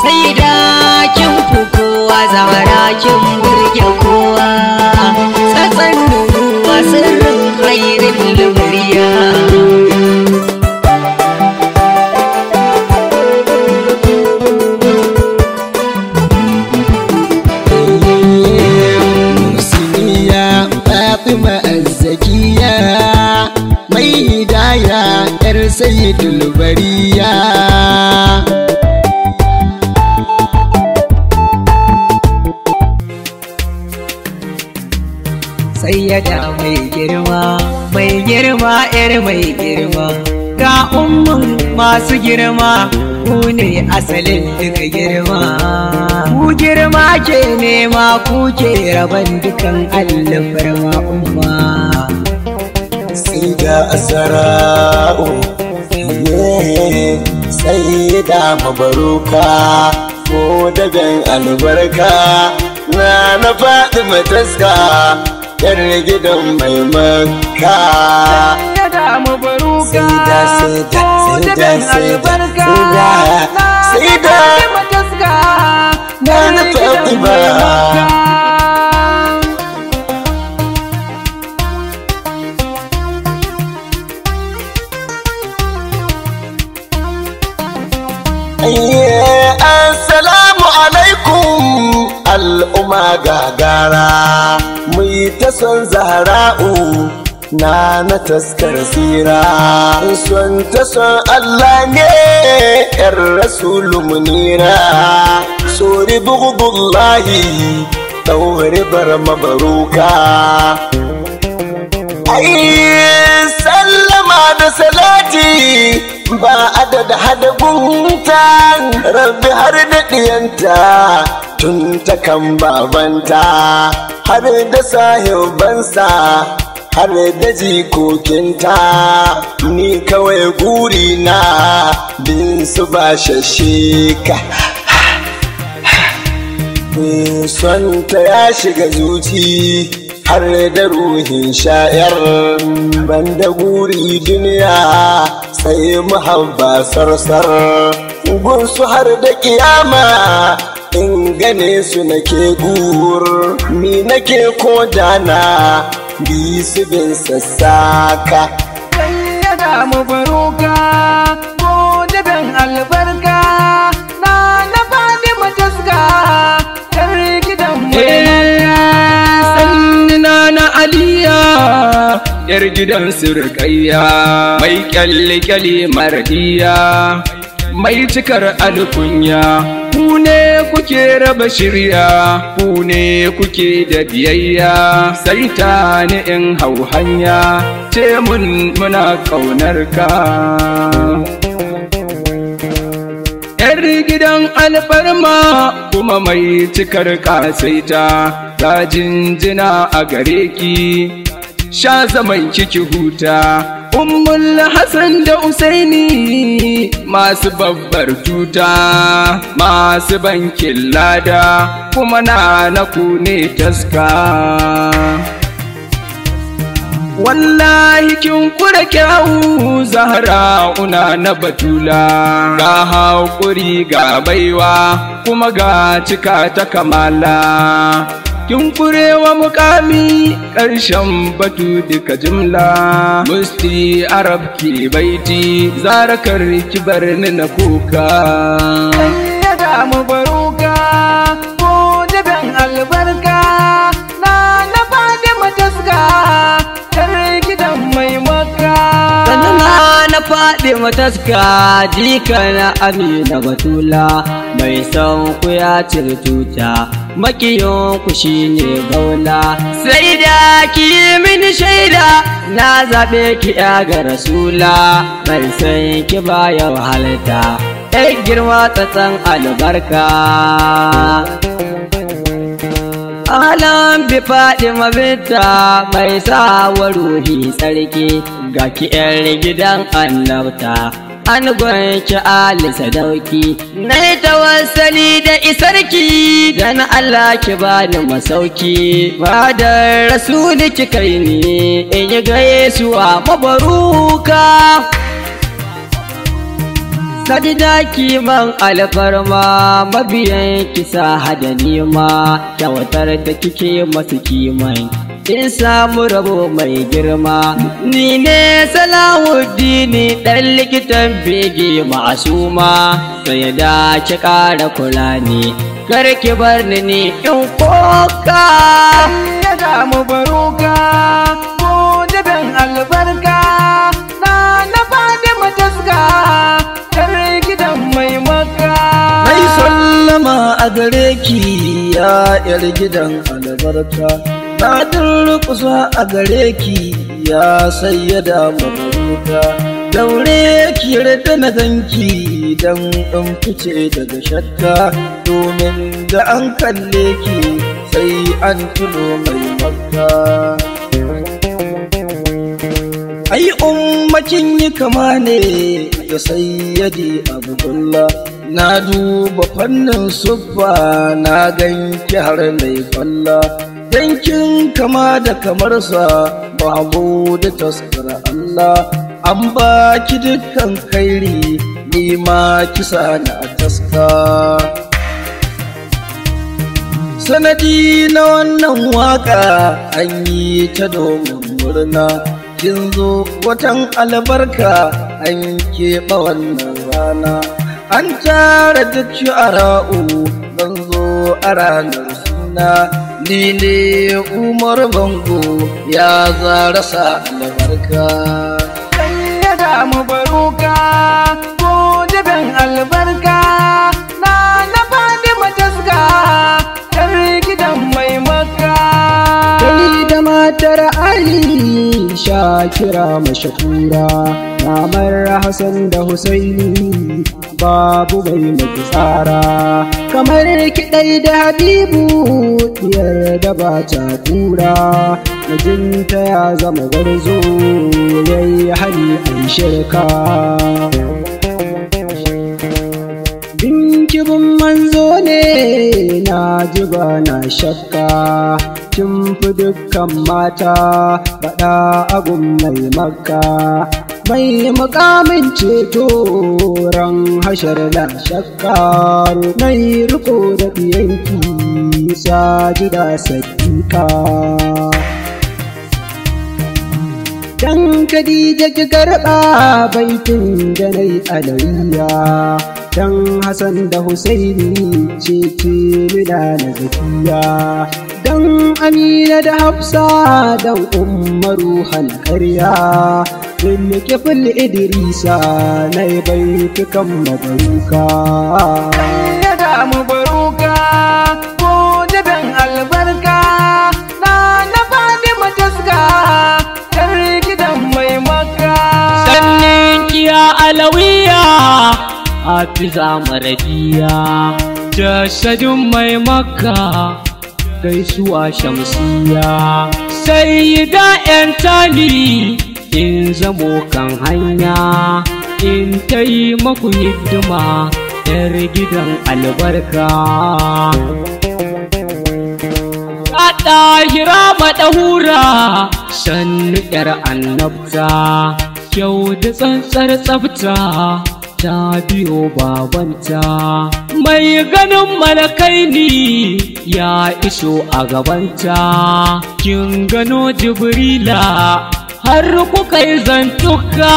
sai da kin fi kowa zamara kin burge kowa tsatsan nunuwa sirrin hairin lumuriya Musiniya Fatima Azzakiya mai hidaya ‘yar Sayyidul Bariya. sayyada mai girma mai girma yar mai girma ga umman masu girma ku ne asalin duka girma ku girma ke nema ku ke raban dukan alfarma umma Sai da asara'u sai da mabaruka ko dagan albarka na na faɗi mataska ‘yar gidan mai maka. sayyada mabaruka Saida, saida, ko saida, daɗin saida, albarka saida, na saida. na mataska Na na gidan Fatima. mai Makka. Ayye, Assalamu alaikum al'umma gagara mu yi ta son zahra'u na na taskar sira son ta son Allah ne ‘yar rasulu munira sori bugubullahi ɗaure bar mabaruka Ai sallama da salati ba adada hada gunta rabbi har da ɗiyanta tun ta kan babanta har da sahibansa har da jikokinta ni kawai guri na bin su ba shashika son ta ya shiga zuci har da ruhin sha'ir banda guri duniya sai muhabba sarsar gunsu har da kiyama in gane su nake gur mi nake kodana bi su bin sassaka sayyada mabaruka ko daben albarka na na fadi mataska yar gidan sannina na aliya yar gidan surkayya mai kyalli-kyalli mardiya mai cikar alkunya ku ne kuke raba shirya ku ne kuke da biyayya sai ta ni in hau hanya ce mun muna ƙaunar ka ‘Yar gidan alfarma kuma mai cikar kasaita ta jinjina a gare ki, sha zaman kiki huta. Ummul Hassan da Usaini masu babbar tuta, masu bankin lada kuma na na ku ne taska. Wallahi kin kura kyawu zahara una na batula ga haƙuri ga baiwa kuma ga cika ta kamala kin kurewa mukami ƙarshen batu duka jimla musti arab ki baiti zarakar ki bar ni na kuka sayyada mabaruka ko daben albarka na na fadi mataska yar gidan mai makka sannan na faɗi mataska jika na amina batula mai son ku ya cire tuta makiyon ku shine gaula sai da ki yi mini shaida na zaɓe ki ya ga rasula bai san ki ba ya wahalta ɗan girma tsatsan albarka Alam bi faɗi mabita mai sa wa ruhi tsarki ga ki ‘yar gidan annabta. An gwanci Ali sadauki, na yi tawassali da isarki, dan Allah ki bani masauki, ba da rasuli ki kai ni, in yi gaisuwa mabaruka. Sadida kiman alfarma mabiyan kisa hada nema kyautar da kike masu kiman in samu rabo mai girma ni ne salahuddini dan likitan bege ma'asuma sai da ki ƙara kula ni kar ki bar ni ni in koka ya damu baruka ko jibin albarka na na fadi mataska kar gidan mai maka Mai sallama a gare ki ya yar gidan albarka Na durƙusa a gare ki ya sayyada mabaruka Daure ki yarda na ganki don in fice daga shakka Domin da an kalle ki sai an tuno mai makka Ai ummakin yi kama ne da sayyadi Abdullah na duba fannin suffa na ganki har mai kwalla dankin kama da kamarsa babu da taskara Allah an ba ki dukkan kairi ni ma kisa na taska sanadi na wannan waka an yi ta domin murna kin zo watan albarka an keɓe wannan rana an tara duk shu'ara'u zan zo a ranar suna ni ne umar bango ya zara sa albarka sai ya damu baruka ko jibin albarka na na fadi mataska kar gidan mai maka Kai da matar Ali Shakira mashakura Mamar Hassan da Husaini babu mai maki tsara kamar kiɗai da Habibu diyar da ba ta kura mijinta ya zama gwarzo yayi hali an shirka Binkibin manzo ne na ji ba na shakka kin fi dukkan mata faɗa agun mai makka mai mukamin ceto ran hashar na shakka mai riko da ɗiyanki sajida sadika Dan Khadija ki karɓa baitin da na yi alawiya Dan Hassan da Husaini ce ce mina na zakiya Dan Amina da Hafsa dan Umaru karya Bin kifil Idrisa na yi baitukan mabaruka ya damu baruka ko jibin albarka na na fadi mataska kar gidan mai maka sannin kiya alawiya hafiza marabiya jasadin mai makka gaisuwa shamsiya sai da yan tali in zamo kan hanya in ta yi maku hidima yar gidan albarka a ɗahira maɗahura sannu ‘yar annabta kyau da tsantsar tsafta ta biyo babanta mai ganin malakai ne ya iso a gabanta kin gano jibrila har kuka yi zantuka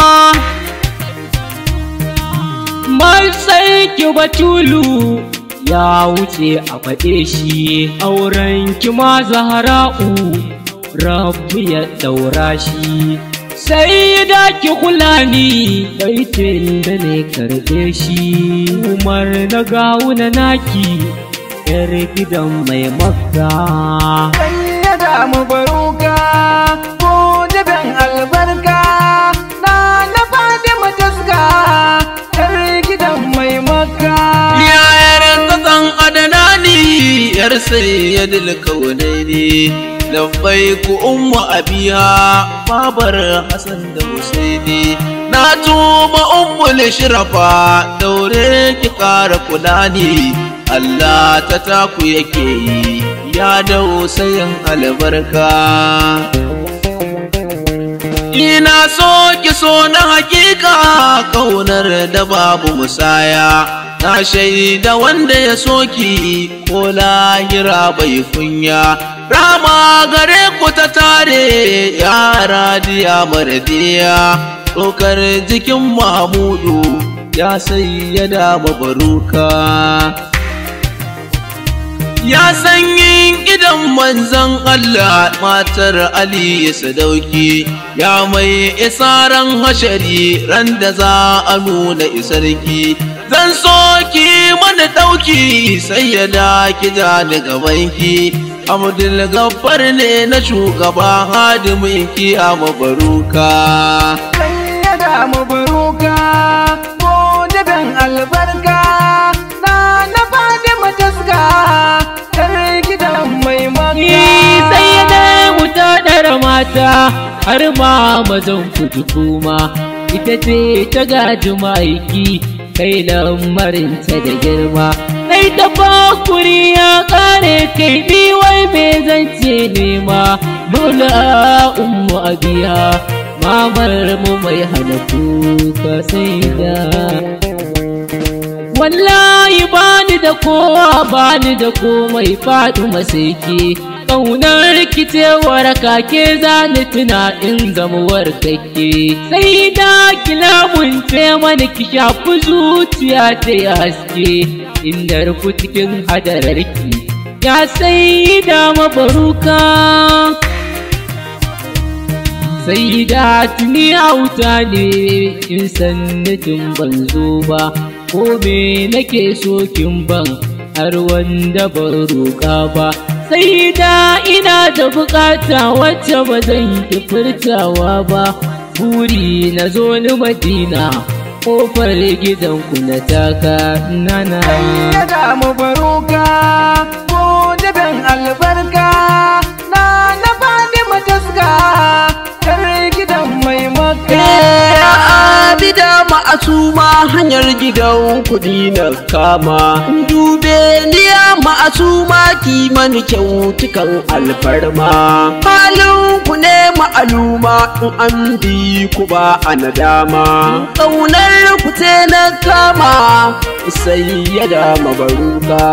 Matsai ki batulu ya wuce a faɗe shi auren ki ma zahara'u rabu ya ɗaura shi sai da ki kula ni baitin da ne karɓe shi umar na gawuna naki yar gidan mai makka sai ya damu baruka ko jibin albarka na na fadi mataska kar gidan mai maka Yayar tsatsan adanani yar sayyadil kaunaini labbai ku ummu abiya babar Hassan da Husaini na tuba ummu shirafa daure ki kara kula ni Allah ta taku yake yi ya dau sayin albarka ina so ki so na hakika kaunar da babu musaya na shaida wanda ya soki ko lahira bai kunya rama gare ku ta tare yara diya maradiya ɗaukar jikin mahmudu ya sayyada mabaruka ya sanyin idan manzan Allah matar Ali sadauki ya mai isaran hashari ran da za a nuna isarki zan so ki mana ɗauki sai ya da ki da daga banki Abdul Gaffar ne na shugaba hadimin ki a mabaruka sayyada mabaruka ko jabin albarka na na Fatima taska tar gidan mai maka sai ya damu ta ɗara mata har ma mazan kuji kuma ita ce ta gaji ma'aiki kai lamarinta da girma sai ta bakuri ya ƙare kai ni wai me zance nema dole a ummu abiya mamar mu mai hana kuka sai da wallahi bani da kowa bani da komai faɗi masaki ƙaunar rikicewar kake zani tuna in zamuwar kake sai da kilamun ce mana ki shafi zuciya ta ya haske inda rufu cikin hadararki ya sai da mabaruka sai da tuni auta ne in sannatin ban zo ba ko me nake so kin ban har wanda ban roƙa ba sai da ina da bukata wacce ba zan ki furtawa ba buri na zo ni madina kofar gidanku na taka nana sayyada mabaruka ko jabin albarka na na Fatima taska tar gidan mai maka abida ma'asuma hanyar gidan kudi na kama dube niya ma'asuma kiman kyautukan alfarma halin ku ne ma'aluma in an bi ku ba a nadama ƙaunar ku ce na kama sai ya da mabaruka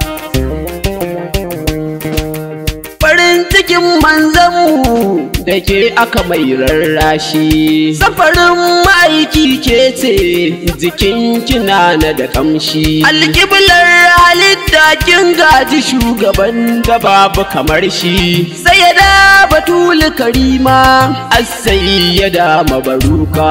farin cikin manzanmu da ke aka mai rarrashi safarin ma'aiki ke ce jikin kina na da kamshi alƙiblar halitta kin gaji shugaban da babu kamar shi sai ya da batul karima asai ya da mabaruka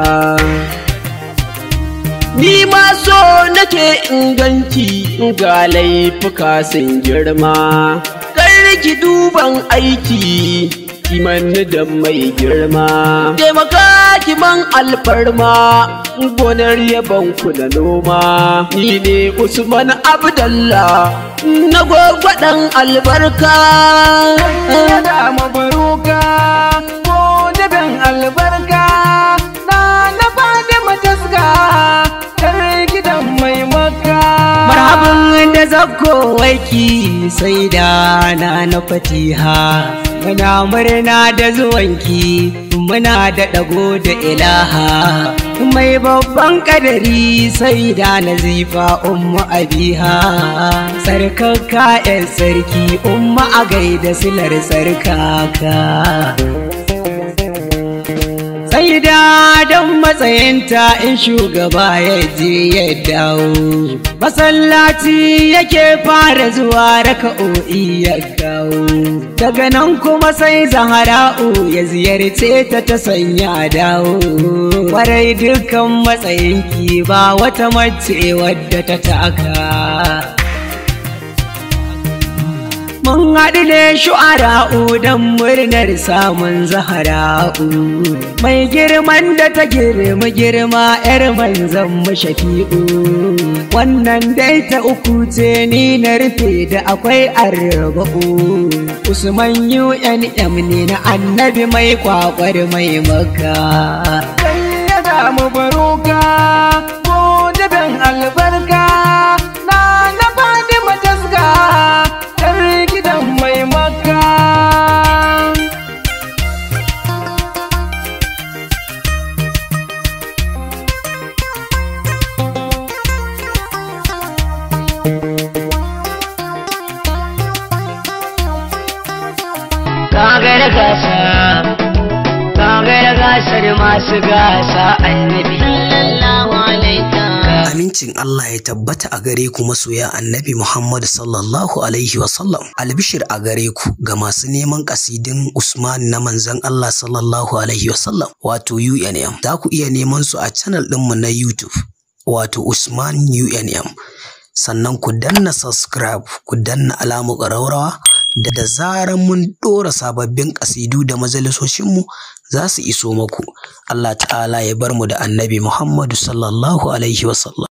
Ni ma so nake inganci ga laifuka sun girma, kar ki duban aiki kimanni da mai girma. Taimaka ki man alfarma gonar yaban ku da noma. Ni ne Usman Abdallah na gwagwaɗan albarka. sayyada mabaruka ko jabin albarka na na Fatima taska tar gidan mai maka marhaban da zakko waiki sai da na na fatiha muna murna da zuwanki muna da ɗago da ilaha mai babban kadari sai da nazifa umma abiha sarkaka yan sarki umma a gaida silar sarkaka sai da don matsayinta in shugaba ya je ya dawo masallaci yake fara zuwa raka'o'i ya kawo daga nan kuma sai zahara'u ya ziyarce ta ta sanya dawo kwarai dukkan matsayinki ba wata mace wadda ta taka Mun haɗu ne shu'ara'u don murnar samun zahara'u. Mai girman da ta girma girma ‘yar manzan mu shafi'u. Wannan dai ta uku ce ni na rufe da akwai arba'u. Usman UNM ne na annabi mai kwakwar mai maka. sayyada mabaruka ko jabin albarka na na Fatima taska tar gidan mai maka gaida gasa ka gaida gasar masu gasa annabi sallallahu alaika Amincin Allah ya tabbata a gare ku masoya annabi Muhammad sallallahu Alaihi wasallam. Albishir a gare ku ga masu neman kasidin Usman na manzan Allah sallallahu Alaihi wasallam wato UNM. Za ku iya neman su a channel ɗinmu na YouTube wato Usman UNM. Sannan ku danna subscribe, ku danna alamu ƙaraurawa da da zarar mun ɗora sababbin ƙasidu da majalisoshinmu za su iso maku. Allah ta'ala ya bar mu da annabi Muhammadu sallallahu alaihi wasallam.